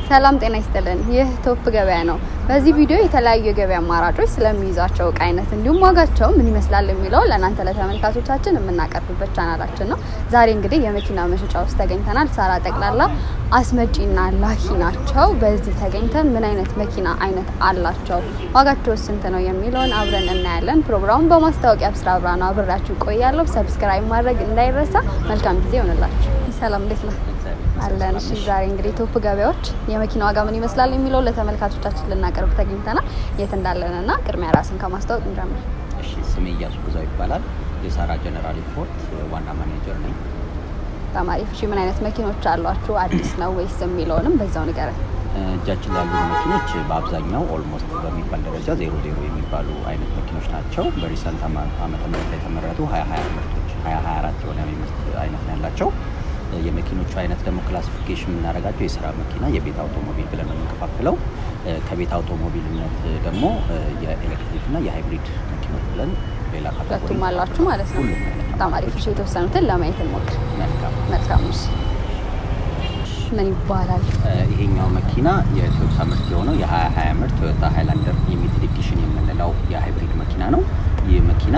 ሰላም ጤና ይስጥልን። ይህ ቶፕ ገበያ ነው። በዚህ ቪዲዮ የተለያዩ የገበያ አማራጮች ስለሚይዛቸው እቃ አይነት እንዲሁም ዋጋቸው ምን ይመስላል የሚለው ለእናንተ ለተመልካቾቻችን የምናቀርብበት ቻናላችን ነው። ዛሬ እንግዲህ የመኪና መሸጫ ውስጥ ተገኝተናል። ሳራ ጠቅላላ አስመጪና ላኪ ናቸው። በዚህ ተገኝተን ምን አይነት መኪና አይነት አላቸው፣ ዋጋቸው ስንት ነው የሚለውን አብረን እናያለን። ፕሮግራሙን በማስታወቂያ ብስራ ብርሃኑ አብሬያችሁ ቆያለሁ። ሰብስክራይብ ማድረግ እንዳይረሳ። መልካም ጊዜ ይሆንላችሁ። ሰላም እንዴት ነው? አለን። እሺ ዛሬ እንግዲህ ቶፕ ገበያዎች የመኪና ዋጋ ምን ይመስላል የሚለው ለተመልካቾቻችን ልናቀርብ ተገኝተናል። የት እንዳለንና ቅድሚያ ራስን ከማስታወቅ እንጀምር። እሺ ስሜ እያሱ ግዛው ይባላል። የሳራ ጀነራል ኢምፖርት ዋና ማኔጀር ነኝ። ተማሪ እሺ ምን አይነት መኪኖች አሏችሁ? አዲስ ነው ወይስ የሚለውንም በዛው ንገረን። እጃችን ላይ ያሉ መኪኖች በአብዛኛው ኦልሞስት በሚባል ደረጃ ዜሮ ዜሮ የሚባሉ አይነት መኪኖች ናቸው። በሪሰንት ዓመተ ምህረት ላይ የተመረቱ ሀያ ሀያ ምርቶች ሀያ ሀያ አራት የሆነ ምርት አይነት ነው ያላቸው። የመኪኖቹ አይነት ደግሞ ክላሲፊኬሽን የምናደርጋቸው የስራ መኪና፣ የቤት አውቶሞቢል ብለን ነው የምንከፋፍለው። ከቤት አውቶሞቢልነት ደግሞ የኤሌክትሪክና የሃይብሪድ መኪኖች ብለን ሌላ ካቴጎሪ ሁለቱም አሏችሁ ማለት ነው። ሁሉም አይነት በጣም አሪፍ። እሺ የተወሰኑትን ለማየት እንሞክር። መልካም መልካም። እሺ ምን ይባላል? ይሄኛው መኪና የቶዮታ ምርት የሆነው የ2020 ምርት ቶዮታ ሃይላንደር ሊሚትድ ኤዲሽን የምንለው የሃይብሪድ መኪና ነው። ይህ መኪና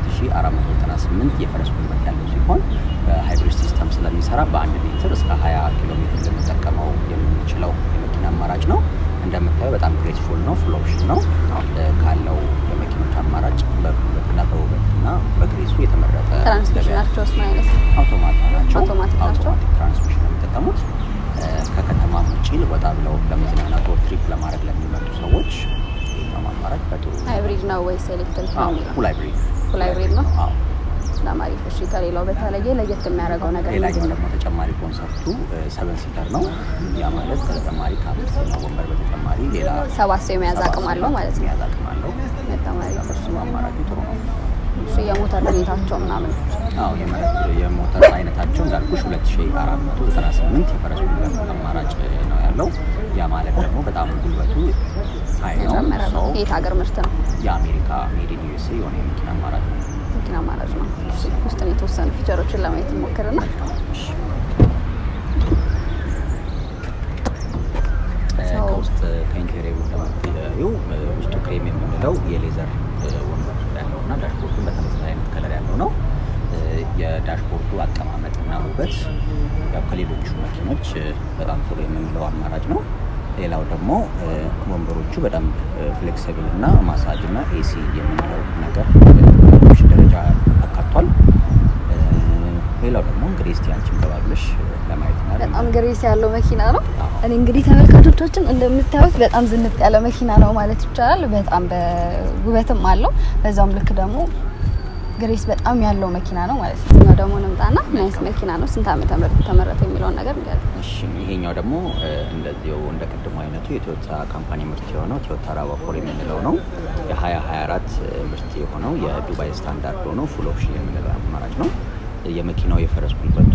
2498 የፈረስ ጉልበት ያለው ሲሆን በሃይብሪድ ሲስተም ስለሚሰራ በአንድ ሊትር እስከ 20 ኪሎ ሜትር ልንጠቀመው የምንችለው የመኪና አማራጭ ነው። እንደምታየው በጣም ግሬስፉል ነው። ፉል ኦፕሽን ነው። ካለው የመኪኖች አማራጭ በጉልበትና በውበትና በግሬሱ የተመረጠ ትራንስሚሽናቸውስ ምን አይነት አውቶማቲክ ናቸው። አውቶማቲክ ናቸው። አውቶማቲክ ትራንስሚሽን ነው የሚጠቀሙት። ከከተማ ውጭ ወጣ ብለው ለመዝናናት ወር ትሪፕ ለማድረግ ለሚመጡ ሰዎች ይህኛውም አማራጭ በጥሩ ሃይብሪድ ነው ወይስ ኤሌክትሪክ ነው የሚለው? ፉል ሃይብሪድ ፉል ሃይብሪድ ነው። አዎ። በጣም አሪፍ። እሺ ከሌላው በተለየ ለየት የሚያደርገው ነገር ሌላኛው ምንድን ነው? ደግሞ ተጨማሪ ኮንሰርቱ ሰቨን ሲተር ነው። ያ ማለት ከተጨማሪ ከአምስተኛ ወንበር በተጨማሪ ሌላ ሰባት ሰው የመያዝ አቅም አለው ማለት ነው። የመያዝ አቅም አለው። በጣም አሪፍ። እሱ አማራጩ ጥሩ ነው። እሺ የሞተር ሁኔታቸው ምናምን አዎ የመረት የሞተር አይነታቸው እንዳልኩሽ 2498 የፈረስ ጉልበት አማራጭ ነው ያለው። ያ ማለት ደግሞ በጣም ጉልበቱ ሀይ ነው። የጨመረ ነው። ሰው የት ሀገር ምርት ነው? የአሜሪካ ሜድ ኢን ዩኤስኤ የሆነ የመኪና አማራጭ ነው። መኪና አማራጭ ነው። እሺ ውስጥ ነው የተወሰኑ ፊቸሮችን ለማየት እንሞክርና ሰው- ከውስጥ ከኢንቴሪየሩ እንደምታዩ ውስጡ ክሬም የምንለው የሌዘር ወንበር ያለው እና ዳሽቦርዱን በተመሳሳይ አይነት ከለር ያለው ነው። የዳሽቦርዱ አቀማመጥና ውበት ያው ከሌሎቹ መኪኖች በጣም ጥሩ የምንለው አማራጭ ነው። ሌላው ደግሞ ወንበሮቹ በጣም ፍሌክሲብል እና ማሳጅ እና ኤሲ የምንለው ነገር ኦፕሽን ደረጃ አካቷል። ሌላው ደግሞ እንግዲህ እስቲ አንቺም ገባ ብለሽ ለማየት እና በጣም ግሬስ ያለው መኪና ነው። አዎ። እኔ እንግዲህ ተመልካቾቻችን እንደምታዩት በጣም ዝንጥ ያለ መኪና ነው ማለት ይቻላል። በጣም በውበትም አለው፣ በዛውም ልክ ደግሞ ግሬስ በጣም ያለው መኪና ነው ማለት ነው። እኛው ደግሞ እንምጣና ምን አይነት መኪና ነው፣ ስንት ዓመተ ምህረት ተመረተ የሚለውን ነገር እንገር እሺ ይሄኛው ደግሞ እንደዚሁ እንደ ቅድሙ አይነቱ የቶዮታ ካምፓኒ ምርት የሆነው ቶዮታ ራቫፎር የምንለው ነው። የ2024 ምርት የሆነው የዱባይ ስታንዳርድ ሆኖ ፉል ኦፕሽን የምንለው አማራጭ ነው። የመኪናው የፈረስ ጉልበቱ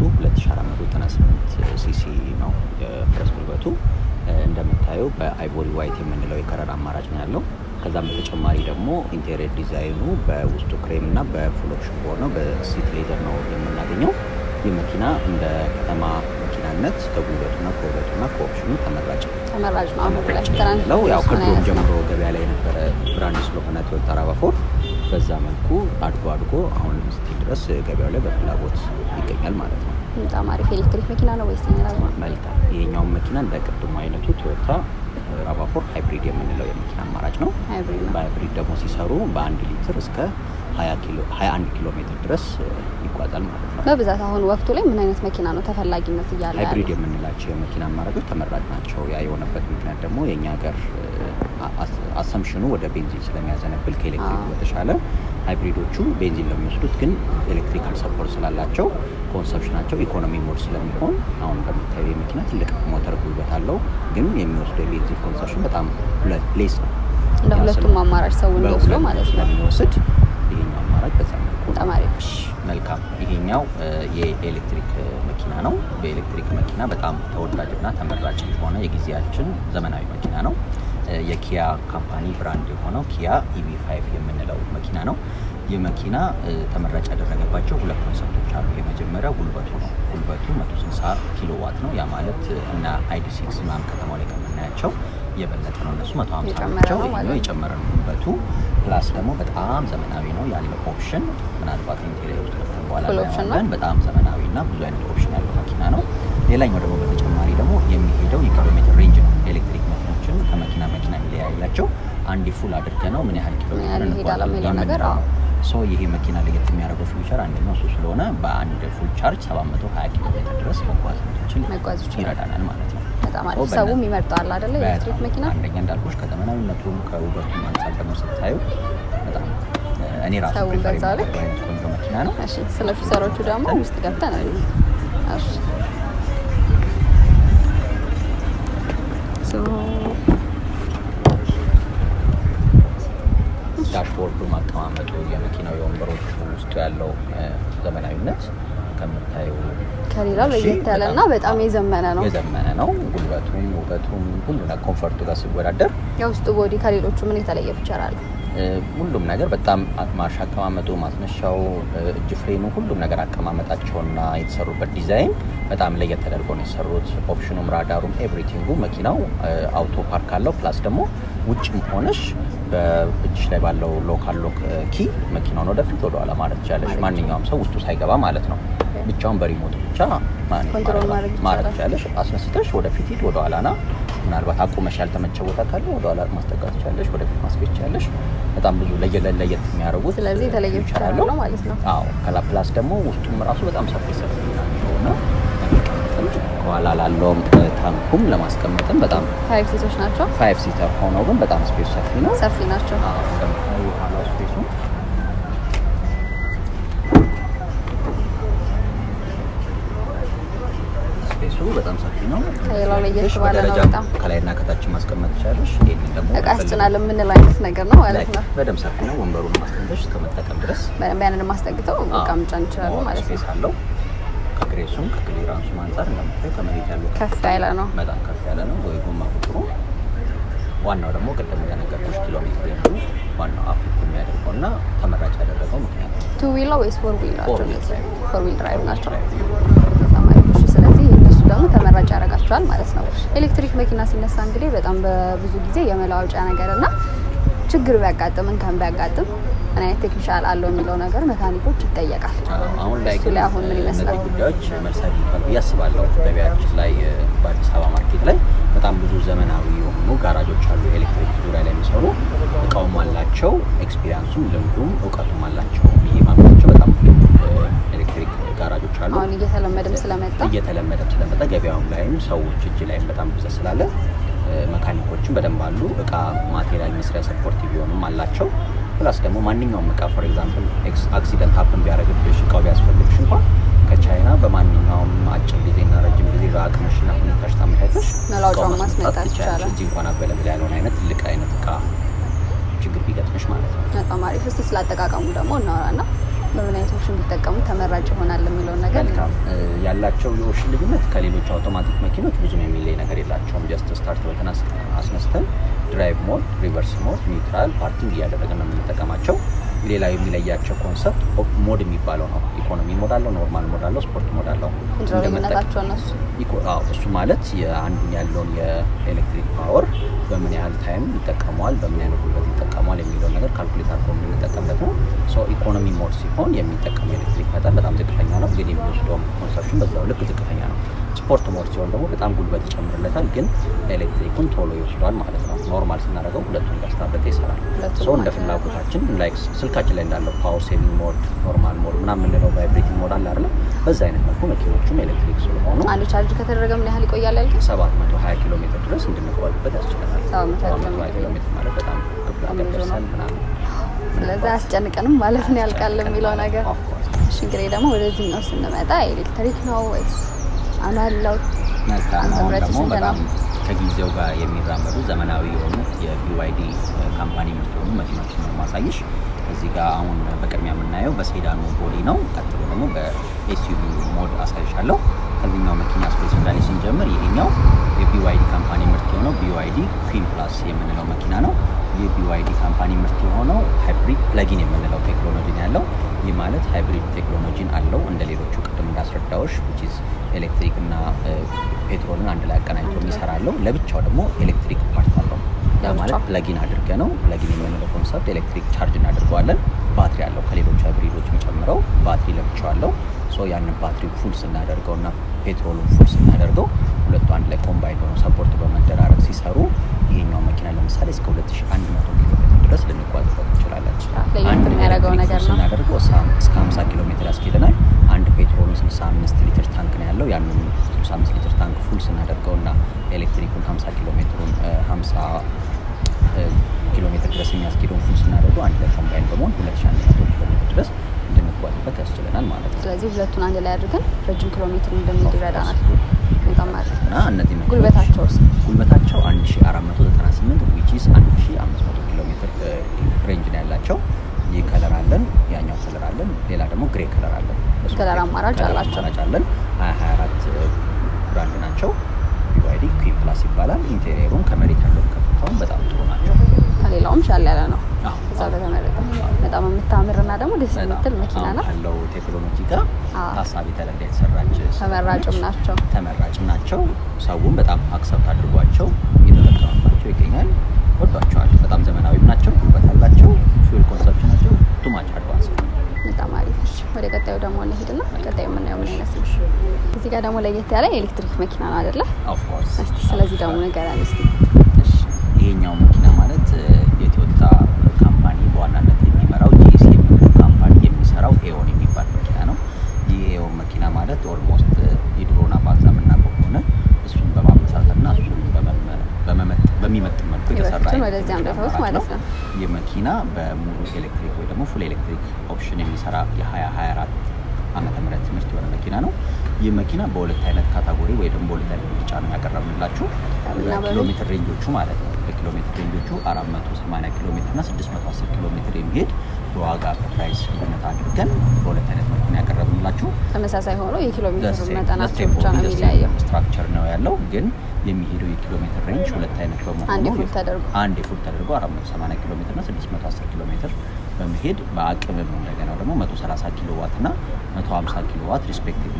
2498 ሲሲ ነው የፈረስ ጉልበቱ። እንደምታየው በአይቮሪ ዋይት የምንለው የከለር አማራጭ ነው ያለው። ከዛም በተጨማሪ ደግሞ ኢንቴሪየር ዲዛይኑ በውስጡ ክሬም እና በፉል ኦፕሽን በሆነው በሲት ሌዘር ነው የምናገኘው። ይህ መኪና እንደ ከተማ መኪናነት ከጉልበቱና ከውበቱና ከኦፕሽኑ ተመራጭ ተመራጭ ነው። አሁን ላይ ተመራጭ ነው። ያው ትራንስፖርት ምን ከድሮም አይነት ነው? ጀምሮ ገበያ ላይ የነበረ ብራንድ ስለሆነ ቶዮታ ራቫፎር በዛ መልኩ አድጎ አድጎ አሁን ስቲል ድረስ ገበያው ላይ በፍላጎት ይገኛል ማለት ነው። በጣም አሪፍ ኤሌክትሪክ መኪና ነው ወይስ የሚላል ነው? መልካም። ይሄኛውን መኪና እንደ ቅድሙ አይነቱ ቶዮታ ራቫፎር ሃይብሪድ የምንለው የመኪና አማራጭ ነው። ሃይብሪድ ነው። በሃይብሪድ ደግሞ ሲሰሩ በአንድ ሊትር እስከ 20 ኪሎ 21 ኪሎ ሜትር ድረስ ይጓዛል ማለት ነው። በብዛት አሁን ወቅቱ ላይ ምን አይነት መኪና ነው ተፈላጊነት እያለ ሃይብሪድ ያለው? የምንላቸው የመኪና አማራጮች ተመራጭ ናቸው። ያ የሆነበት ምክንያት ደግሞ የእኛ ሀገር አሰምሽኑ ወደ ቤንዚን ስለሚያዘነብል ከኤሌክትሪክ አዎ። በተሻለ ሃይብሪዶቹ ቤንዚን ለሚወስዱት ግን ኤሌክትሪካል ሰፖርት ስላላቸው ኮንሰፕሽናቸው ኢኮኖሚ ሞድ ስለሚሆን አሁን እንደምታዩ የመኪና ትልቅ ሞተር ጉልበት አለው፣ ግን የሚወስደው የቤንዚን ኮንሰፕሽን በጣም ሌስ ነው። እንደ ያ ሁለቱም ስለ- አማራጭ ሰው እንዲወስደው በሁለቱም ማለት ነው። ስለሚወስድ ይሄኛው አማራጭ በዛ መልኩ ነው። በጣም አሪፍ። መልካም ይሄኛው የኤሌክትሪክ መኪና ነው። በኤሌክትሪክ መኪና በጣም ተወዳጅና ተመራጭ የሆነ የጊዜያችን ዘመናዊ መኪና ነው። የኪያ ካምፓኒ ብራንድ የሆነው ኪያ ኢቪ ፋይቭ የምንለው መኪና ነው። ይህ መኪና እ፣ ተመራጭ ያደረገባቸው ሁለት ኮንሰፕቶች አሉ። የመጀመሪያው ጉልበቱ ነው። ጉልበቱ 160 ኪሎ ዋት ነው። ያ ማለት እ፣ እና አይዲ ሲክስ ምናምን ከተማው ላይ ከምናያቸው የበለጠ ነው። እነሱ 150 የጨመረ ናቸው። ነው ማለት ይሄኛው ነው። የጨመረ ነው ጉልበቱ። ፕላስ ደግሞ በጣም ዘመናዊ ነው ያለው ኦፕሽን ምናልባት ኢንቴሪየር ውስጥ ገብተን በኋላ Full option ነው? እናየዋለን። በጣም ዘመናዊ እና ብዙ አይነት ኦፕሽን ያለው መኪና ነው። ሌላኛው ደግሞ በተጨማሪ ደግሞ የሚሄደው የኪሎ ሜትር ሬንጅ ነው። ኤሌክትሪክ መኪኖችን ከመኪና መኪና የሚለያያቸው አንድ ፉል አድርገ ነው ምን ያህል ኪሎ ምን ሜትር ያህል ይሄዳል እንጓዛለን የሚለው ነገር፣ የምንለው አዎ። ነው። ሶ ይሄ መኪና ለየት የሚያደርገው ፊውቸር አንደኛው እሱ ስለሆነ በአንድ ፉል ቻርጅ 720 ኪሎ ሜትር ድረስ መጓዝ እንድንችል መጓዝ ይችላል። ይረዳናል ማለት ነው። በጣም ሶ አሪፍ። በነ- ሰውም ይመርጠዋል አይደለ? ኤሌክትሪክ በጣም መኪና አንደኛ እንዳልኩሽ ከዘመናዊነቱም ከውበቱም አንጻር ደግሞ ስታዩ በጣም እ፣ እኔ ራሱ ሰውን ፕሪፈር በዛው ልክ? የማደርገው አይነት ቆንጆ መኪና ነው። እሺ፣ ስለ ፊቸሮቹ ደግሞ ውስጥ ገብተን እንይ። እሺ ሶ ዳሽቦርዱ ማቀማመጡ፣ የመኪናው የወንበሮቹ ውስጡ ያለው እ፣ ዘመናዊነት ከምታዩ ከሌላው እሺ፣ ለየት ያለና በጣም የዘመነ ነው። የዘመነ ነው። ጉልበቱም ውበቱም ሁሉ ነገር ኮንፈርቱ ጋር ሲወዳደር የውስጡ ቦዲ ከሌሎቹ ምን የተለየ ፊቸር አለ? እ፣ ሁሉም ነገር በጣም ማርሽ አቀማመጡ፣ ማስነሻው፣ እ፣ እጅ ፍሬኑ፣ ሁሉም ነገር አቀማመጣቸውና የተሰሩበት ዲዛይን በጣም ለየት ተደርጎ ነው የሰሩት። ኦፕሽኑም፣ ራዳሩም፣ ኤቭሪቲንጉ መኪናው እ፣ አውቶ ፓርክ አለው። ፕላስ ደግሞ ውጭም ሆነሽ በእጅሽ ላይ ባለው ሎካል ሎክ ኪ መኪናውን ወደፊት ወደኋላ ማለት ትችላለሽ። ማንኛውም ሰው ውስጡ ሳይገባ ማለት ነው። ብቻውን በሪሞት ብቻ ማኔጅ ኮንትሮል ማድረግ- ማድረግ ማድረግ ይቻላል። ትችላለሽ። አስነስተሽ ወደፊት ሂድ፣ ወደኋላ ና። ምናልባት አቁመሽ ያልተመቸ ቦታ ካለ ወደኋላ ማስጠጋት ትችላለሽ፣ ወደፊት ማስኬድ ትችላለሽ። በጣም ብዙ ለየለ ለየት የሚያደርጉት ስለዚህ የተለየ ፊውቸር ፊቸር አለው አለው ማለት ነው። አዎ ከላ ፕላስ ደግሞ ውስጡም ራሱ በጣም ሰፊ ሰፊ ናቸው እና ለመቀመጥም ከኋላ ላለውም እ፣ ታንኩም ለማስቀመጥም በጣም ፋይቭ ሴቶች ናቸው። ፋይቭ ሲተር ሆነው ግን በጣም ስፔስ ሰፊ ነው። ሰፊ ናቸው። አዎ እንደምታዩ የኋላው ስፔሱ ስፔሱ በጣም ሰፊ ነው። ከሌላው ለየት ትንሽ ባለ ነው በደረጃ በጣም። ከላይና ከታች ማስቀመጥ ትችላለሽ። ይህንን ደግሞ እቃ ያስጭናል የምንለው አይነት ነገር ነው ማለት ነው። በደንብ ሰፊ ነው። ወንበሩን ማስቀመጥሽ እስከመጠቀም ድረስ በደንብ ያንን ማስጠግተው እቃ መጫን ይችላሉ ሞር ማለት ነው። ስፔስ አለው። ከግሬሱም ከክሊራንሱም አንጻር እንደምታዩ ከመሬት ያለው ከፍ ያለ ነው። በጣም ከፍ ያለ ነው። ወይ ጎማ ቁጥሩ ዋናው ደግሞ ቅድም እንደነገርኩሽ ኪሎ ሜትር ሬንጁ ዋናው አፍሪክ የሚያደርገው እና ተመራጭ ያደረገው ምክንያት ነው። ቱ ዊል ነው ወይስ ፎር ዊል ናቸው? ፎር ዊል እነዚህ? ድራይቭ። ፎር ዊል ድራይቭ ናቸው። በጣም አሪፍ። እሺ፣ ስለዚህ እነሱ ደግሞ ተመራጭ ያደርጋቸዋል ማለት ነው። ኤሌክትሪክ መኪና ሲነሳ እንግዲህ በጣም በብዙ ጊዜ የመለዋወጫ ነገር እና ችግር ቢያጋጥም እንከን ቢያጋጥም ምን አይነት ቴክኒሻል አለው የሚለው ነገር መካኒኮች ይጠየቃል። አዎ፣ አሁን ላይ እሱ ግን ላይ አሁን ምን ይመስላል? እነዚህ ጉዳዮች መልስ አግኝቷል ብዬ አስባለሁ። ገበያችን ላይ እ፣ በአዲስ አበባ ማርኬት ላይ በጣም ብዙ ዘመናዊ የሆኑ ጋራጆች አሉ። ኤሌክትሪክ ዙሪያ ላይ የሚሰሩ እቃውም አላቸው፣ ኤክስፒሪያንሱም ልምዱም እውቀቱም አላቸው። ይሄ ማምናቸው በጣም እ፣ ኤሌክትሪክ ጋራጆች አሉ። አሁን እየተለመደም ስለመጣ እየተለመደም ስለመጣ ገበያውም ላይም ሰዎች እጅ ላይም በጣም ብዛት ስላለ እ፣ መካኒኮችም በደንብ አሉ። እቃ ማቴሪያል መስሪያ ሰፖርቲቭ ቢሆኑም አላቸው። ፕላስ ደግሞ ማንኛውም እቃ ፎር ኤግዛምፕል አክሲደንት ሀፕን ቢያደርግብሽ እቃው ቢያስፈልግሽ እንኳን ከቻይና በማንኛውም አጭር ጊዜና ረጅም ጊዜ በአቅምሽና ሁኔታሽ ታመቻቸሽ መላውጫውን እቃውን ማስመጣት ትችያለሽ። ይቻላል። እዚህ እንኳን አቬለብል ያልሆነ አይነት ትልቅ አይነት እቃ ችግር ቢገጥምሽ ማለት ነው። በጣም አሪፍ። እስቲ ስላጠቃቀሙ ደግሞ እናወራና በምን አይነቶችን ቢጠቀሙ ተመራጭ ይሆናል የሚለውን ነገር መልካም እ፣ ያላቸው የኦሽን ልዩነት ከሌሎች አውቶማቲክ መኪኖች ብዙም የሚለይ ነገር የላቸውም። ጀስት ስታርት በተን አስ- አስነስተን ድራይቭ ሞድ፣ ሪቨርስ ሞድ፣ ኒውትራል፣ ፓርኪንግ እያደረግን ነው የምንጠቀማቸው። ሌላ የሚለያቸው ኮንሰፕት ሞድ የሚባለው ነው። ኢኮኖሚ ሞድ አለው፣ ኖርማል ሞድ አለው፣ ስፖርት ሞድ አለው። ምንድነው እንደመጠቀም- ልዩነታቸው እነሱ? ኢኮ- አዎ፣ እሱ ማለት የአንዱን ያለውን የኤሌክትሪክ ፓወር በምን ያህል ታይም ይጠቀመዋል፣ በምን አይነት ጉልበት ይጠቀመዋል የሚለውን ነገር ካልኩሌት አድርጎ የምንጠቀምበት ነው። ሶ ኢኮኖሚ ሞድ ሲሆን የሚጠቀሙ የኤሌክትሪክ መጠን በጣም ዝቅተኛ ነው፣ ግን የሚወስደውም ኮንሰፕሽን በዛው ልክ ዝቅተኛ ነው። ስፖርት ሞድ ሲሆን ደግሞ በጣም ጉልበት ይጨምርለታል፣ ግን ኤሌክትሪኩን ቶሎ ይወስዷል ማለት ነው። ኖርማል ስናደርገው ሁለቱን እያስታረቀ ይሰራል። ሁለቱን ሶ እንደ ማለት ነው። ፍላጎታችን ላይክ ስልካችን ላይ እንዳለው ፓወር ሴቪንግ ሞድ፣ ኖርማል ሞድ ምናምን የምንለው ቫይብሬቲንግ ሞድ አለ አይደለ? በዛ አይነት መልኩ መኪኖቹም ኤሌክትሪክ ስለሆኑ አንድ ቻርጅ ከተደረገ ምን ያህል ይቆያል ያልከኝ? 720 ኪሎ ሜትር ድረስ እንድንቆይበት ያስችለናል። 720 720 ኪሎ ሜትር ማለት በጣም ክፍለ ሀገር ብዙ ነው። ደርሰን ምናምን ስለዚህ አያስጨንቅንም ማለት ነው ያልቃል የሚለው ነገር። Of course። እሺ እንግዲህ ደግሞ ወደዚህኛው ስንመጣ ኤሌክትሪክ ነው ወይስ አናለው? መልካም አንተ አሁን ምረጥ ደግሞ ስንት በጣም ነው? ከጊዜው ጋር የሚራመዱ ዘመናዊ የሆኑ የቢዋይዲ ካምፓኒ ምርት የሆኑ መኪኖችን ነው ማሳይሽ። እዚህ ጋር አሁን በቅድሚያ የምናየው በሴዳኑ ቦዲ ነው። ቀጥሎ ደግሞ በኤስዩቪ ሞድ አሳይሻለሁ። ከዚህኛው መኪና ስፔሲፊካሊ ስንጀምር ይሄኛው የቢዋይዲ ካምፓኒ ምርት የሆነው ቢዋይዲ ኩዊን ፕላስ የምንለው መኪና ነው። የቢዋይዲ ካምፓኒ ምርት የሆነው ሃይብሪድ ፕለጊን የምንለው ቴክኖሎጂ ነው ያለው። ይህ ማለት ሃይብሪድ ቴክኖሎጂን አለው እንደ ሌሎቹ ቅድም እንዳስረዳዎች ዊች ኢዝ ኤሌክትሪክ እና ፔትሮልን አንድ ላይ አቀናጅቶ የሚሰራ አለው። ለብቻው ደግሞ ኤሌክትሪክ ፓርት አለው። ያ ማለት ፕለጊን አድርገ ነው። ፕለጊን የምንለው ኮንሰፕት ኤሌክትሪክ ቻርጅ እናደርገዋለን። ባትሪ አለው ከሌሎች ሃይብሪዶች የሚጨምረው ባትሪ ለብቻው አለው። ሶ ያንን ባትሪ ፉል ስናደርገው እና ፔትሮሉን ፉል ስናደርገው ሁለቱ አንድ ላይ ኮምባይን ሆኖ ሰፖርት በመደራረግ ሲሰሩ ይሄኛው መኪና ለምሳሌ እስከ 2100 ኪሎ ሜትር ድረስ ልንጓዝበት እንችላለን። ለየት የሚያደርገው ነገር ነው። ስናደርገው እስከ 50 ኪሎ ሜትር ያስኬደናል። አንድ ፔትሮሉ 65 ሊትር ታንክ ነው ያለው። ያንን 65 ሊትር ታንክ ፉል ስናደርገው እና ኤሌክትሪኩን 50 ኪሎ ሜትሩን 50 ኪሎ ሜትር ድረስ የሚያስኬደውን ፉል ስናደርገው አንድ ላይ ኮምባይን በመሆን 2100 ኪሎ ሜትር ድረስ እንድንጓዝበት ያስችለናል ማለት ነው። ስለዚህ ሁለቱን አንድ ላይ አድርገን ረጅም ኪሎ ሜትር እንደሚሄድ ይረዳናል። በጣም አሪፍ። እና እነዚህ መኪኖች ጉልበታቸውስ? ጉልበታቸው 1498 ዊች ኢዝ 1500 ኪሎ ሜትር ሬንጅ ነው ያላቸው። ይህ ከለር አለን፣ ያኛው ከለር አለን፣ ሌላ ደግሞ ግሬ ከለር አለን። ከለር አማራጭ ከለር አላቸው። አማራጭ አለን። 2024 ብራንድ ናቸው። ቢዋይዲ ኩዊን ፕላስ ይባላል። ኢንቴሪየሩን ከመሬት ያለውን ከፍታውን በጣም ጥሩ ናቸው። ከሌላውም ሻል ያለ ነው። አዎ፣ እዛ አዎ። በተመረጠ በጣም የምታምርና ደግሞ ደስ በጣም የምትል መኪና አሁን ናት። ካለው ቴክኖሎጂ ጋር አዎ። ታሳቢ ተደርጋ የተሰራች ተመራጭም ስለሆነች ናቸው። ተመራጭም ናቸው። ሰውም በጣም አክሰፕት አድርጓቸው እየተጠቀመባቸው ይገኛል። ወዷቸዋል። በጣም ዘመናዊም ናቸው፣ ጉልበት አላቸው። ፊውል ኮንሰፕሽናቸው ቱማች አድቫንስ ነው። በጣም አሪፍ። እሺ፣ ወደ ቀጣዩ ደግሞ እንሄድና ቀጣዩ የምናየው ምን አይነት ነው? እዚህ ጋር ደግሞ ለየት ያለ የኤሌክትሪክ መኪና ነው አይደለ? ኦፍ ኮርስ እስቲ ስለዚህ ደግሞ ንገረን እስቲ። እሺ፣ ይሄኛው መኪና ማለት እ፣ የቶዮታ ካምፓኒ በዋናነት የሚመራው ጂሲ የሚባለው ካምፓኒ የሚሰራው ኤዮን የሚባል መኪና ነው። ይህ ኤዮን መኪና ማለት ኦልሞስት የድሮን አባዛ የምናውቀው ከሆነ እሱን በማመሳሰልና እሱን በመመ- በመመጥ- በሚመጥን መልኩ የተሰራ የበፊቱን አይነት ወደዚህ መኪና አምጥተውት አማራጭ ማለት ነው። ይህ መኪና በሙሉ ኤሌክትሪክ ወይ ደግሞ ፉል ኤሌክትሪክ ኦፕሽን የሚሰራ የ2024 ዓመተ ምህረት ምርት የሆነ መኪና ነው። ይህ መኪና በሁለት አይነት ካታጎሪ ወይ ደግሞ በሁለት አይነት ምርጫ ነው ያቀረብንላችሁ እና በኪሎ በምን? ሜትር ሬንጆቹ ማለት ነው። በኪሎ ሜትር ሬንጆቹ 480 ኪሎ ሜትር እና 610 ኪሎ ሜትር የሚሄድ በዋጋ ፕራይስ ልዩነት አድርገን በሁለት አይነት መልኩ ነው ያቀረብንላችሁ። ተመሳሳይ ሆኖ የኪሎ ሜትር ደሴ- መጠናቸው ደሴ ብቻ ነው ቦዲ፣ ደሴ የሚለያየው። ስትራክቸር ነው ያለው ግን የሚሄደው የኪሎ ሜትር ሬንጅ ሁለት አይነት በመሆኑ አንዴ ፉል ተደርጎ አንድ ፉል ተደርጎ 480 ኪሎ ሜትር እና 610 ኪሎ ሜትር በመሄድ በአቅምም እንደገና ደግሞ 130 ኪሎ ዋት እና 150 ኪሎ ዋት ሪስፔክቲቭሊ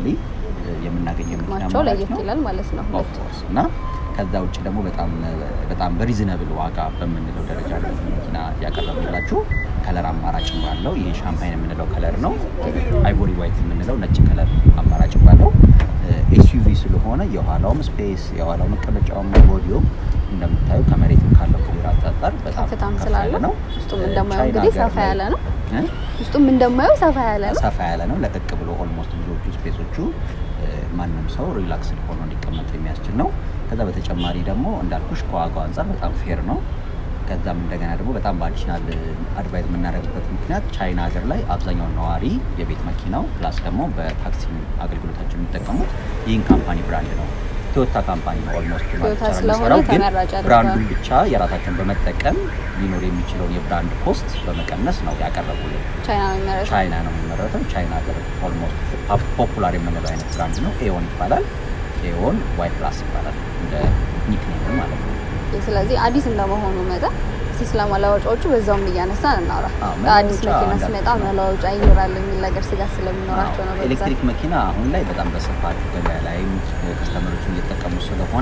የምናገኘው የመኪና ጥቅማቸው አማራጭ ለየት ነው። ይላል ማለት ነው። ኦፍ ኮርስ እና ከዛ ውጭ ደግሞ በጣም በጣም በሪዝነብል ዋጋ በምንለው ደረጃ ነው ይህ መኪና ያቀረብላችሁ። ከለር አማራጭ ባለው ይህ ሻምፓይን የምንለው ከለር ነው። አይቮሪ ዋይት የምንለው ነጭ ከለር አማራጭ ባለው ኤስዩቪ ስለሆነ የኋላውም ስፔስ የኋላው መቀመጫውም ቦዲዮም እንደምታዩ ከመሬትም ካለው ክሊራንስ አንጻር በጣም ከፍታም ከፍ ስላለ ያለ ነው። ውስጡም እ፣ እንደማየው ቻይና እንግዲህ ሀገር ሰፋ ላይ- ያለ ነው። እ? ውስጡም እንደማየው ሰፋ ያለ ነው። ሰፋ ያለ ነው። ለቀቅ ብሎ ኦልሞስት ብዙዎቹ ስፔሶቹ እ፣ ማንም ሰው ሪላክስድ ሆኖ እንዲቀመጡ የሚያስችል ነው። ከዛ በተጨማሪ ደግሞ እንዳልኩሽ ከዋጋው አንጻር በጣም ፌር ነው። ከዛም እንደገና ደግሞ በጣም በአዲሽናል አድቫይዝ የምናደርግበት ምክንያት ቻይና ሀገር ላይ አብዛኛውን ነዋሪ የቤት መኪናው ፕላስ ደግሞ በታክሲ አገልግሎታቸው የሚጠቀሙት ይህን ካምፓኒ ብራንድ ነው። ቶዮታ ካምፓኒ ነው ኦልሞስት ቶዮታ ማለት ስለሆነ የሚሰራው ግን ተመራጭ ያደርገዋል። ብራንዱን ብቻ የራሳቸውን በመጠቀም ሊኖር የሚችለውን የብራንድ ኮስት በመቀነስ ነው ያቀረቡልን። ቻይና ነው የሚመረተው። ቻይና ነው የሚመረተው። ቻይና ሀገር ኦልሞስት ፖፑላር የምንለው አይነት ብራንድ ነው። ኤዮን ይባላል። ኤዮን ዋይ ፕላስ ይባላል እንደ ኒክኔም ማለት ነው። ስለዚህ አዲስ እንደመሆኑ መጠን እስቲ ስለ መለዋወጫዎቹ በዛውም እያነሳን እናውራ። አዎ፣ አዲስ መለዋወጫ መኪና እንዳልኩት ሲመጣ ነው። መለዋወጫ ይኖራል የሚል ነገር ስጋት ስለሚኖራቸው ነው። አዎ፣ በብዛት ኤሌክትሪክ መኪና አሁን ላይ በጣም በስፋት ገበያ ላይ ከስተመሮችን እየተጠቀሙ ስለሆነ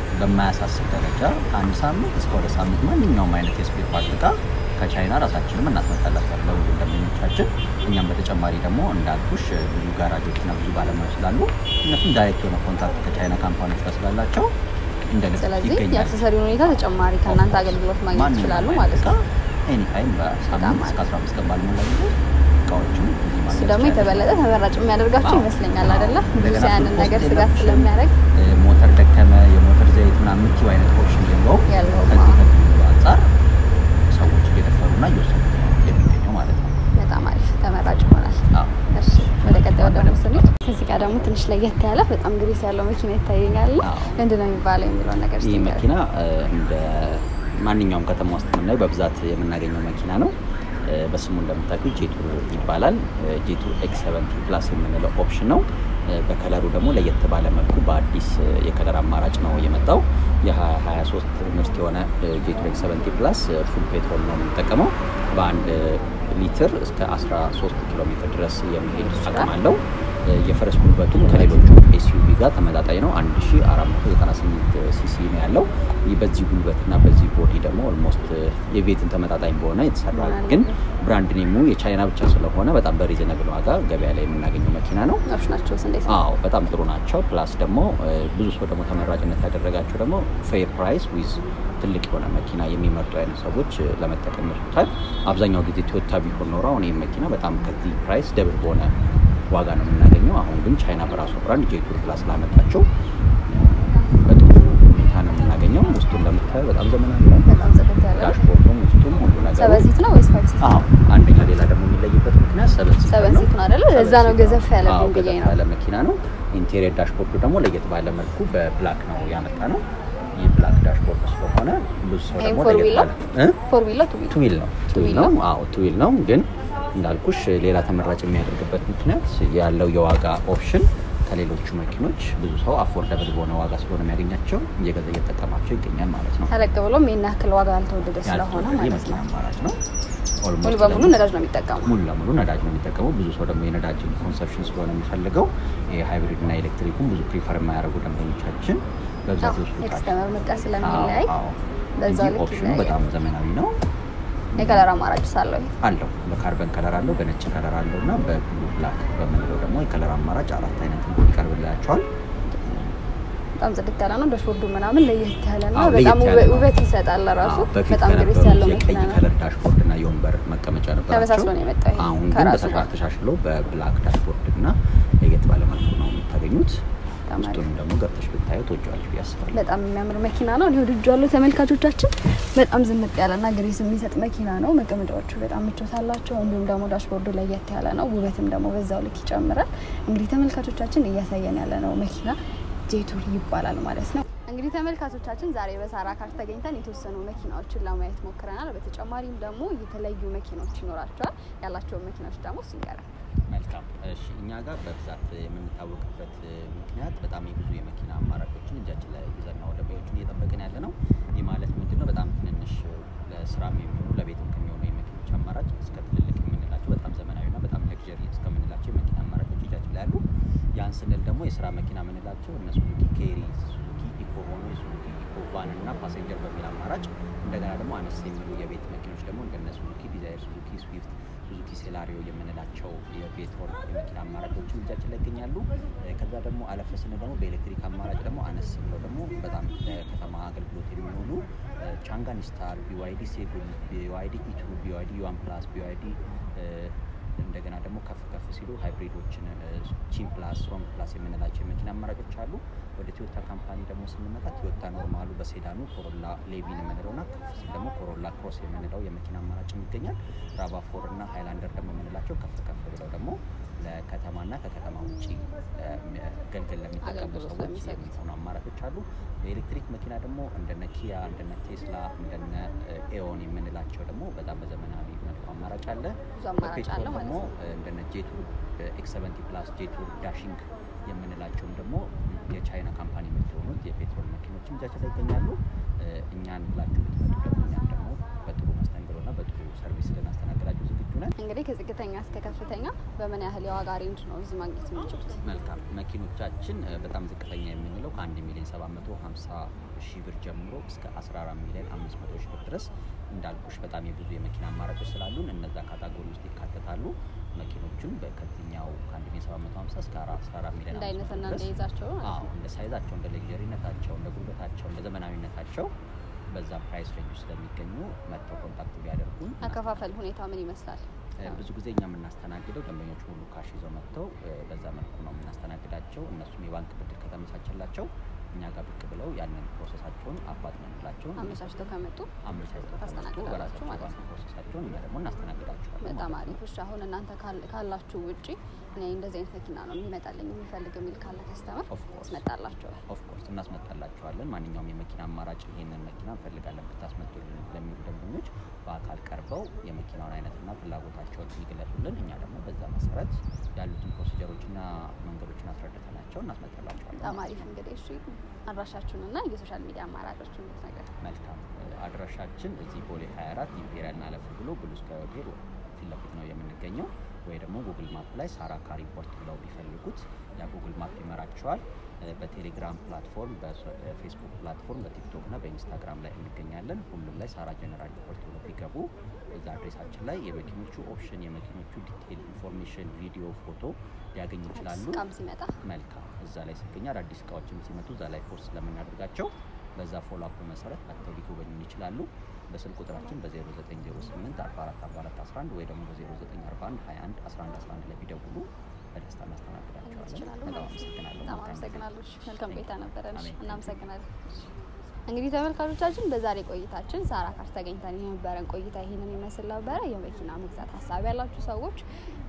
በማያሳስብ ደረጃ ከአንድ ሳምንት እስከ ሁለት ሳምንት ማንኛውም አይነት የስፔር ፓርት እቃ ከቻይና ራሳችንም እናስመጣላቸዋለን ለብዙ ደንበኞቻችን። እኛም በተጨማሪ ደግሞ እንዳልኩሽ ብዙ ጋራጆችና ብዙ ባለሙያዎች ስላሉ እነሱም ዳይሬክት የሆነ ኮንታክት ከቻይና ካምፓኒዎች ጋር ስላላቸው እንደ ልብ ስለዚህ ይገኛል። የአክሰሰሪውን ሁኔታ ተጨማሪ ከእናንተ አገልግሎት ማግኘት ይችላሉ ማለት ነው። ኤኒ ታይም በሳምንት እስከ 15 ቀን ባልሞላ ጊዜ እቃዎችን እዚህ እሱ ማግኘት ደግሞ ይቻላል። የተበለጠ ተመራጭ የሚያደርጋቸው አዎ። ይመስለኛል አይደለ? ብዙ እንደገና ሰው ያንን ፉል ነገር ኮስት ስጋት የለብሽም። ስለሚያደርግ እ፣ ሞተር ደከመ፣ የሞተር ዘይት ምናምን የምትይው አይነት ኦፕሽን የለውም። ያለውም፣ ከዚህ አዎ። ከዚህ አንጻር ሰዎች እየደፈሩና እየወሰዱት ነው የሚገኘው ማለት ነው። በጣም አሪፍ ተመራጭ ይሆናል። አዎ። እሺ ወደ ቀጣዩ ደግሞ ስንሄድ ከዚህ ጋር ደግሞ ትንሽ ለየት ያለ በጣም ግሬስ ያለው መኪና ይታየኛል። አዎ። ምንድን ነው የሚባለው የሚለውን ነገር ይህ እስቲ መኪና እ፣ እንደ ማንኛውም ከተማ ውስጥ የምናየው በብዛት የምናገኘው መኪና ነው። እ፣ በስሙ እንደምታውቁት ጄቱ ይባላል። ጄቱ ኤክስ ሰቨንቲ ፕላስ የምንለው ኦፕሽን ነው። እ፣ በከለሩ ደግሞ ለየት ባለ መልኩ በአዲስ እ፣ የከለር አማራጭ ነው የመጣው። የ2023 ምርት የሆነ ጄቱ ኤክስ 70 ፕላስ ፉል ፔትሮል ነው የምንጠቀመው። በአንድ ሊትር እስከ 13 ኪሎ ሜትር ድረስ የሚሄድ አቅም አለው። የፈረስ ጉልበቱም ከሌሎቹ ኤስዩቪ ጋር ተመጣጣኝ ነው። 1498 ሲሲ ነው ያለው። ይህ በዚህ ጉልበትና በዚህ ቦዲ ደግሞ ኦልሞስት የቤትን ተመጣጣኝ በሆነ የተሰራ ግን ብራንድ ኔሙ የቻይና ብቻ ስለሆነ በጣም በሪዝነብል ዋጋ ገበያ ላይ የምናገኘው መኪና ነው። ናቸው እንዴት ነው? አዎ በጣም ጥሩ ናቸው። ፕላስ ደግሞ ብዙ ሰው ደግሞ ተመራጭነት ያደረጋቸው ደግሞ ፌር ፕራይስ ዊዝ ትልቅ የሆነ መኪና የሚመርጡ አይነት ሰዎች ለመጠቀም ይችሉታል። አብዛኛው ጊዜ ቶዮታ ቢሆን ኖሮ አሁን ይህ መኪና በጣም ከዚህ ፕራይስ ደብል በሆነ ዋጋ ነው የምናገኘው። አሁን ግን ቻይና በራሷ ብራንድ ጄቱር ፕላስ ላመጣቸው በጥሩ ሁኔታ ነው የምናገኘው። ውስጡ እንደምታየው በጣም ዘመናዊ ነው። በጣም ጽድት ያለ ነው። ዳሽቦርዱም ውስጡም ሁሉ ነገሩ ሰበን ሲት ነው ወይስ ፋይቭ ሲት? አዎ አንደኛ ሌላ ደግሞ የሚለይበት ምክንያት ሰበን ሲት ሰበን ነው። ሲት ነው አይደለ? ለዛ ነው ሰበን ገዘፍ ሲት ያለ አዎ፣ ብዬ ገዘፍ ነው። ያለ መኪና ነው። ኢንቴሪየር ዳሽቦርዱ ደግሞ ለየት ባለ መልኩ በብላክ ነው ያመጣ ነው። ይህ ብላክ ዳሽቦርድ ስለሆነ ብዙ ሰው ይሄም ደግሞ ፎር ለየት ዊል ነው? ባለ እ? ፎር ዊል ነው ቱ ዊል? ቱዊል ነው ቱዊል ቱዊል ነው ነው? አዎ ቱዊል ነው ግን እንዳልኩሽ ሌላ ተመራጭ የሚያደርግበት ምክንያት ያለው የዋጋ ኦፕሽን ከሌሎቹ መኪኖች ብዙ ሰው አፎርደብል በሆነ ዋጋ ስለሆነ የሚያገኛቸው እየገዛ እየተጠቀማቸው ይገኛል ማለት ነው። ተለቅ ብሎም ይህን ያክል ዋጋ ያልተወደደ ስለሆነ ያልተወደደ ማለት የመኪና ነው። አማራጭ ነው። ሙሉ ኦልሞስት በሙሉ ደግሞ ነዳጅ ነው የሚጠቀሙ። ሙሉ ለሙሉ ነዳጅ ነው የሚጠቀመው። ብዙ ሰው ደግሞ የነዳጅ ኮንሰፕሽን ስለሆነ የሚፈልገው የሃይብሪድ እና ኤሌክትሪኩን ብዙ ፕሪፈር የማያደርጉ ደንበኞቻችን በብዛት ይወስዱታል። ኤክስተመር ምርጫ ስለሚለያይ አዎ፣ አዎ። በዛው እንጂ ልክ ኦፕሽኑ ይለያያል። በጣም ዘመናዊ ነው የከለር አማራጭ ሳለው አለው። በካርበን ከለር አለው፣ በነጭ ከለር አለው እና በብሉ ብላክ በምንለው ደግሞ የከለር አማራጭ አራት አይነት ይቀርብላቸዋል። በጣም ጽድት ያለ ነው። ዳሽቦርዱ ምናምን ለየት ያለ ነው። አዎ፣ በጣም ለየት ያለ ውበት- ነው። ውበት ይሰጣል ለራሱ አዎ፣ በፊት በጣም ግሬስ ከነበሩት ያለው የቀይ መኪና ነው። ከለር ዳሽቦርድ እና የወንበር መቀመጫ ነበራቸው። ተመሳስሎ ነው የመጣው ይሄ አሁን ግን ከራሱ በተሻ- ጋር። ተሻሽሎ በብላክ ዳሽቦርድ እና ለየት ባለ መልኩ ነው የምታገኙት። በጣም አሪፍ። ውስጡንም ደግሞ ገብተሽ ብታዩ ትወጂዋለሽ ብዬ አስባለሁ። በጣም የሚያምር መኪና ነው። እኔ ወድጄዋለሁ። ተመልካቾቻችን በጣም ዝንጥ ያለና ግሬስ የሚሰጥ መኪና ነው። መቀመጫዎቹ በጣም ምቾት አላቸው። እንዲሁም ደግሞ ዳሽቦርዱ ለየት ያለ ነው። ውበትም ደግሞ በዛው ልክ ይጨምራል። እንግዲህ ተመልካቾቻችን እያሳየን ያለ ነው መኪና ጄቱር ይባላል ማለት ነው። እንግዲህ ተመልካቾቻችን ዛሬ በሳራ ካር ተገኝተን የተወሰኑ መኪናዎችን ለማየት ሞክረናል። በተጨማሪም ደግሞ የተለያዩ መኪናዎች ይኖራቸዋል። ያላቸውን መኪናዎች ደግሞ እሱ ይንገራል። መልካም እሺ፣ እኛ ጋር በብዛት የምንታወቅበት ምክንያት በጣም የብዙ የመኪና አማራጮችን እጃችን ላይ ይዘን ነው ደንበኞችን እየጠበቅን ያለ ነው። ይህ ማለት ምንድን ነው? በጣም ትንንሽ ለስራም የሚሆኑ ለቤትም ከሚሆኑ የመኪኖች አማራጭ እስከ ትልልቅ የምንላቸው በጣም ዘመናዊና በጣም ለግዠሪ እስከምንላቸው የመኪና አማራጮች እጃችን ላይ አሉ። ያን ስንል ደግሞ የስራ መኪና የምንላቸው እነ ሱዙኪ ኬሪ፣ ሱዙኪ ኢኮ ሆኖ የሱዙኪ ኢኮ ቫን እና ፓሴንጀር በሚል አማራጭ እንደገና ደግሞ አነስ የሚሉ የቤት መኪኖች ደግሞ እንደነ ሱዙኪ ዲዛይር፣ ሱዙኪ ስዊፍት ሱዙኪ ሴላሪዮ የምንላቸው የፔትሮል የመኪና አማራጮችን እጃችን ላይ ይገኛሉ። እ፣ ከዛ ደግሞ አለፍ ስንል ደግሞ በኤሌክትሪክ አማራጭ ደግሞ አነስ ብለው ደግሞ በጣም ለከተማ አገልግሎት የሚሆኑ እ፣ ቻንጋን ስታር፣ ቢዋይዲ ሴጉል፣ ቢዋይዲ ኢቱ፣ ቢዋይዲ ዩዋን ፕላስ፣ ቢዋይዲ እንደገና ደግሞ ከፍ ከፍ ሲሉ ሃይብሪዶችን ቺን ፕላስ ስትሮንግ ፕላስ የምንላቸው የመኪና አማራጮች አሉ። ወደ ቶዮታ ካምፓኒ ደግሞ ስንመጣ ቶዮታ ኖርማሉ በሴዳኑ ኮሮላ ሌቪን የምንለው እና ከፍ ሲል ደግሞ ኮሮላ ክሮስ የምንለው የመኪና አማራጭ ይገኛል። ራቫ ፎር እና ሃይላንደር ደግሞ የምንላቸው ከፍ ከፍ ብለው ደግሞ ለከተማና ከከተማ ውጭ ገልገል ለሚጠቀሙ አገልግሎት ሰዎች ለሚሰጡት። የሚሆኑ አማራጮች አሉ። የኤሌክትሪክ መኪና ደግሞ እንደነ ኪያ፣ እንደነ ቴስላ፣ እንደነ ኤኦን የምንላቸው ደግሞ በጣም በዘመናዊ መልኩ አማራጭ አለ። ብዙ አማራጭ በፔትሮል አለ ማለት ደግሞ ነው። እንደነ ጄቱር ኤክስ ሰቨንቲ ፕላስ ጄቱር ዳሽንግ የምንላቸውም ደግሞ የቻይና ካምፓኒ ምርት የሆኑት የፔትሮል መኪኖችን እጃችን ላይ ይገኛሉ። እ፣ እኛን ብላችሁ ብትመጡ ደግሞ እኛም ደግሞ በጥሩ መስተንግዶና በጥሩ ሰርቪስ ልናስተናግዳችሁ ዝግጁ ነን። እንግዲህ ከዝቅተኛ እስከ ከፍተኛ በምን ያህል የዋጋ ሬንጅ ነው እዚህ ማግኘት የሚችሉት? መልካም መኪኖቻችን እ፣ በጣም ዝቅተኛ የምንለው ከ1 ሚሊዮን 750 ሺህ ብር ጀምሮ እስከ 14 ሚሊዮን 500 ሺህ ብር ድረስ እንዳልኩሽ በጣም የብዙ የመኪና አማራጮች ስላሉን እነዛ ካታጎሪ ውስጥ ይካተታሉ። መኪኖቹን በከትኛው ከ1 ሚሊዮን 750 እስከ 14 ሚሊዮን እንደ 500 አይነትና ድረስ እንደ ይዛቸው ማለት አዎ ነው። እንደ ሳይዛቸው እንደ ሌክዠሪነታቸው እንደ ጉልበታቸው እንደ ዘመናዊነታቸው በዛ ፕራይስ ሬንጅ ውስጥ ስለሚገኙ መጥተው ኮንታክት ቢያደርጉን አከፋፈል ሁኔታ ምን ይመስላል? እ፣ ብዙ ጊዜ እኛ የምናስተናግደው ደንበኞች ሁሉ ካሽ ይዘው መጥተው እ፣ በዛ መልኩ ነው የምናስተናግዳቸው። እነሱም የባንክ ብድር ከተመቻቸላቸው እኛ ጋር ብቅ ብለው ያንን ፕሮሰሳቸውን አፋጥነንላቸውን አመቻችተው ከመጡ አመቻችተው ከመጡ ታስተናግዳላችሁ በራሳቸው ማለት ባንክ ነው። ፕሮሰሳቸውን እኛ ደግሞ እናስተናግዳቸዋለን በጣም ማለት ነው። አሪፍ። እሺ አሁን እናንተ ካል- ካላችሁ ውጪ እኔ እንደዚህ አይነት መኪና ነው የሚመጣልኝ የሚፈልግ የሚል ካለ ከስተመር Of course. ያስመጣላቸዋል። ኦፍኮርስ እናስመጣላቸዋለን። ማንኛውም የመኪና አማራጭ ይህንን መኪና እንፈልጋለን ብታስመጡልን ለሚሉ ደንበኞች በአካል ቀርበው የመኪናውን አይነትና ፍላጎታቸውን ይግለጹልን። እኛ ደግሞ በዛ መሰረት ያሉትን ፕሮሲጀሮችና መንገዶችን አስረድተናቸው እናስመጣላቸዋለን። በጣም አሪፍ እንግዲህ እሺ፣ አድራሻችሁንና የሶሻል ሚዲያ አማራጮችን ብትነግረን። መልካም አድራሻችን እዚህ ቦሌ 24 ኢምፔሪያል አለፍ ብሎ ብሉ ስካይ ሆቴል ፊት ለፊት ነው የምንገኘው። ወይ ደግሞ ጉግል ማፕ ላይ ሳራ ካር ኢምፖርት ብለው ቢፈልጉት ያ ጉግል ማፕ ይመራቸዋል። በቴሌግራም ፕላትፎርም፣ በፌስቡክ ፕላትፎርም፣ በቲክቶክ እና በኢንስታግራም ላይ እንገኛለን። ሁሉም ላይ ሳራ ጀነራል ኢምፖርት ብለው ቢገቡ እዛ አድሬሳችን ላይ የመኪኖቹ ኦፕሽን፣ የመኪኖቹ ዲቴይል ኢንፎርሜሽን፣ ቪዲዮ፣ ፎቶ ሊያገኙ ይችላሉ። እቃም ሲመጣ መልካም እዛ ላይ ሲገኝ አዳዲስ እቃዎችም ሲመጡ እዛ ላይ ፖስት ስለምናደርጋቸው በዛ ፎሎ አፕ መሰረት መጥተው ሊጎበኙን ይችላሉ። በስልክ ቁጥራችን በ0908 44 44 11 ወይ ደግሞ በ0941 21 11 11 ላይ ቢደውሉ በደስታ እናስተናግዳቸዋለን። ይችላሉ በጣም ማለት ነው። አመሰግናለሁ። በጣም መልካም ጊዜ። አመሰግናለሁ። እሺ፣ መልካም ቆይታ ነበረን። እሺ፣ አሜን። እናመሰግናለን። እንግዲህ ተመልካቾቻችን በዛሬ ቆይታችን ሳራ ካር ተገኝተን የነበረን ቆይታ ይህንን ይመስል ነበረ። የመኪና መግዛት ሀሳብ ያላችሁ ሰዎች